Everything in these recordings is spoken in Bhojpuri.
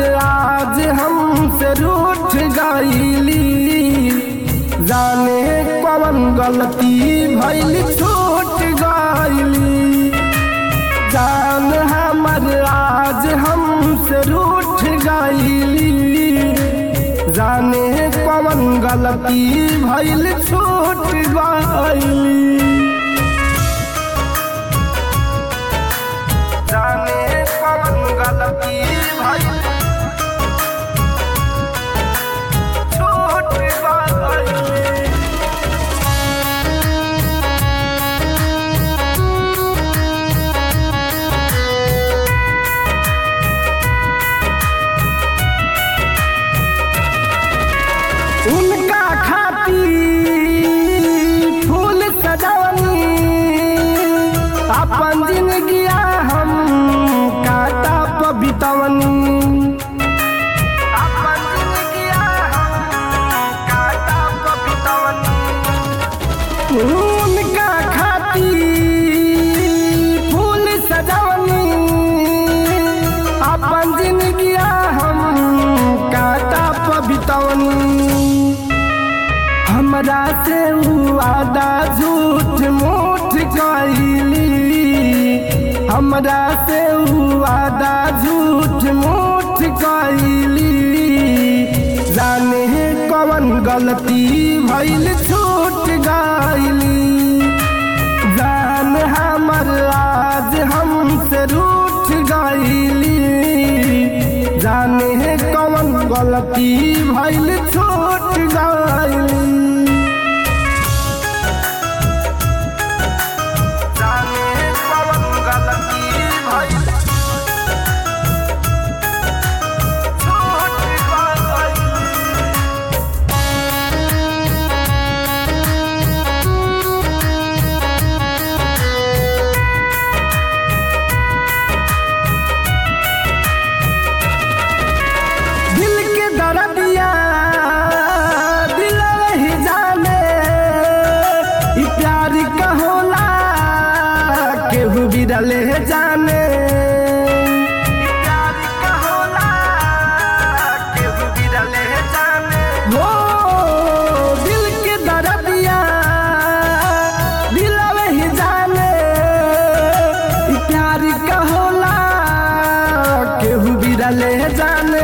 आज हमसे रूठ गईली जाने कवन गलती भइल छूट गईली जान हमर आज हमसे रूठ गईली जाने कवन गलती भइल छूट गईली जाने कवन गलती भइल छूट गईली उनका खाती फूल सजवनी अपन जिंदगिया हम काटा पबितवनी अपन जिंदगिया हम काटा पबितवनी उनका खाती फूल सजवनी अपन जिंदगिया हम काटा पबितवनी हमरा से उ वादा झूठ मूठ कइली हमरा से उ वादा झूठ मूठ कइली जाने कवन गलती भइल छूट गइली जान हमर आज हमसे रूठ गइली जाने कवन गलती भइल छूट गइली जाने कवन गलती भइल छूट गइली दिल के दर्दिया दिल ही जाने ई प्यार का होला केहू भी डले जाने ई प्यार का होला केहू भी डले जाने हो दिल के दर्दिया दिल ही जाने ई प्यार का होला केहू भी डले जाने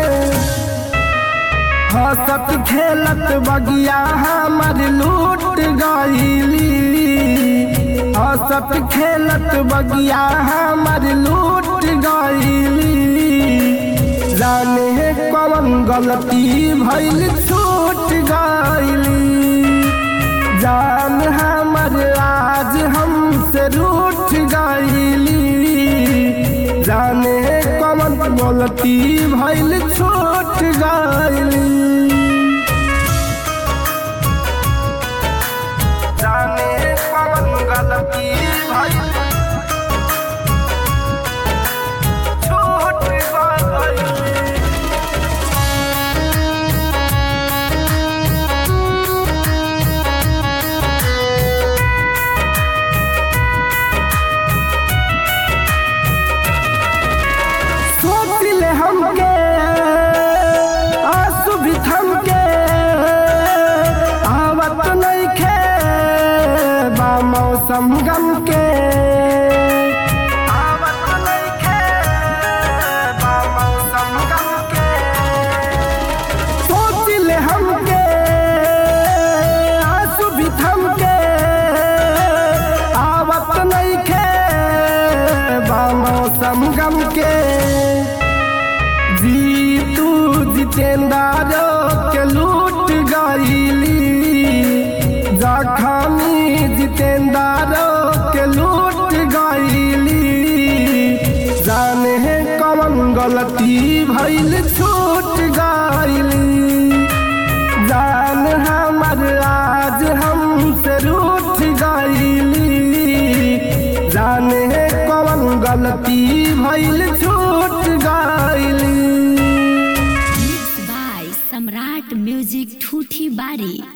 हंसत खेलत बगिया हमर लूट गईली हंसत खेलत बगिया हमर लूट गईली जाने कवन गलती भइल छूट गईली जान हमर आज हमसे रूठ गईली जाने कवन गलती भइल छूट गईली जाने कवन गलती भइल छूट गईली सोच ले हमके आंसू भी थमके आवत नइखे बा मौसम गम के आवत नइखे बा मौसम गम के सोच ले हमके आंसू भी थमके आवत नइखे बा मौसम गम के जीतू जितेंद्र के लूट गईली जखमी जितेंद्र के लूट गईली जाने कवन गलती भइल छूट गईली जान हमर आज हमसे रूठ गईली जाने कवन गलती भइल छूट गईली Mixed by Samrat Music Thuthi Bari.